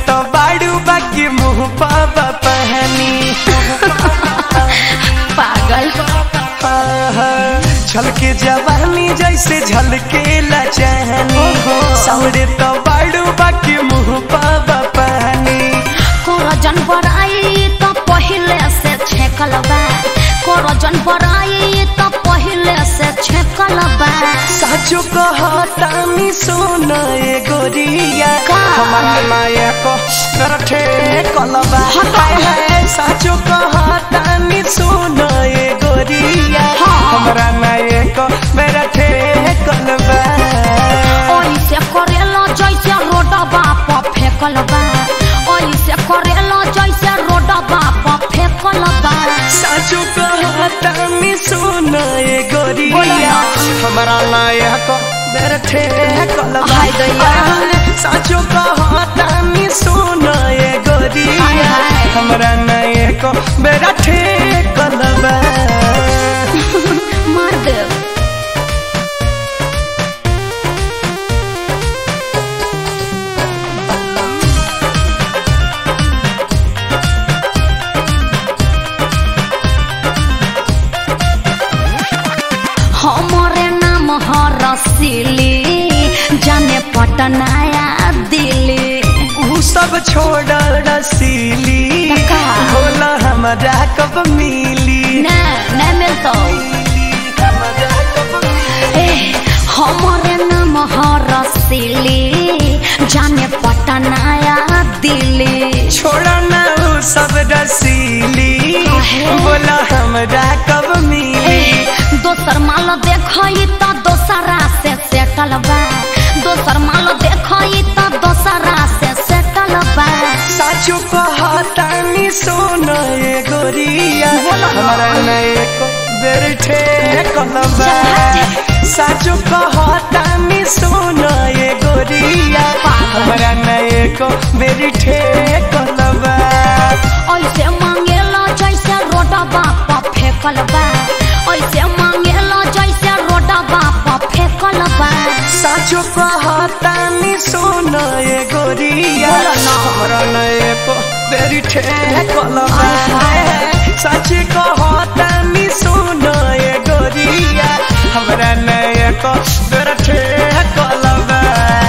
तो बाड़ू बाकी मुंह पापा पहनी पागल आहा, छलके जवानी जैसे झलके लचहनी ओहो। सौड़े तो बाड़ू बाकी मुंह पापा पहनी करजन बड़ाई तो पहले से छेकल बा करजन बड़ाई तो पहले से छेकल बा साचो कहतानी सोना ए गोरिया का? हमारा माया को रखे कलबा हटा। हाय हाय साचो कहतानी सोना ए गोरिया हाँ। हमारा माया को मेरा ठे कलबा ओइसे करेला जैसे रोडबा पर फेकल बा ओइसे करेला जैसे रोडबा पर फेकल बा साचो कहतानी सोना ए बोलो गोरिया ना। हमारा माया को मेरा ठे कलबा हाय दैया। साचो कहतानी सोना ए गोरिया हाय हाय। हमरा नए को मेरा ठेक लबा मार दे हमरे नाम ह रसीली जाने पटनाया दिल्ली ऊ सब छोड़ रसीली का? बोला हमरा कब मिली ना ना मिलतो हमरा कब मिली? ए हमरे नाम ह रसीली जाने पटनाया दिल्ली छोड़ा ना ऊ सब रसीली काहे? बोला हमरा कब ए मिली दोसर माल देखई त दोसरा से सेटल बा दोसर माल देखई त दोसरा से सेटल बा साचो कहतानी सोना ए गोरिया बोलो ना। हमरा नए को बेर ठेक लबा साचो कहतानी सोना ए गोरिया पागल। हमरा नए को बेर ठेक लबा ऐसे मांगेला जैसे रोडबा पर फेकल बा ऐसे मांगेला जैसे रोडबा पर फेकल बा साचो कहतानी सोना ए गोरिया बोलो ना। हमरा नए को बेर ठेक लबा आहा। सच कहतानी सोना ए गोरिया हमरा नए को बेर ठेक लबा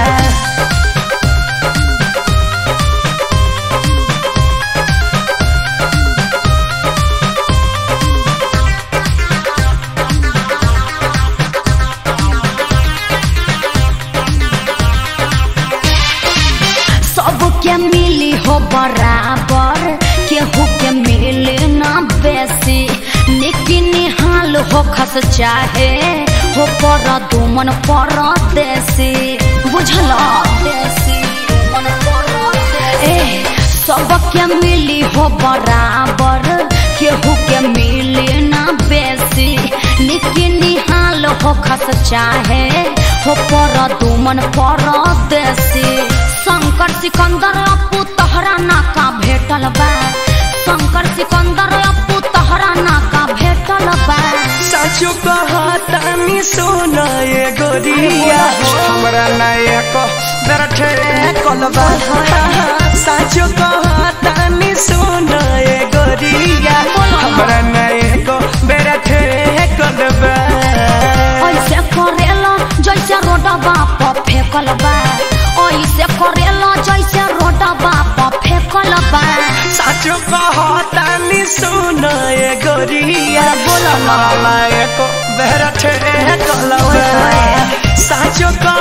सबके मिली हो बराबर केहू के मिले ना बेसी निकी निहाल हो खस चाहे हो पर दुमन पर देसी बुझल देसी मन पर ए सबके मिली हो बराबर केहू के मिले ना बेसी निकी निहाल हो खस चाहे हो पर दुमन पर देसी शंकर सिकंदर अपू तहरा नाका भेटल बा शंकर सिकंदर अपू तहरा नाका भेटल बा साचो कहतानी सोना ए गोरिया हमरा नए को बेर ठेक लबा साचो कहतानी सोना ए गोरिया हमरा नए को बेर ठेक लबा ऐसे करेला जैसे रोडबा पर फेकल बा ऐसे करेला जैसे रोडबा पर फेकल बा साचो कहतानी सोना ए गोरिया बोलो ना। हमरा नए को बेर ठेक लबा साचो कह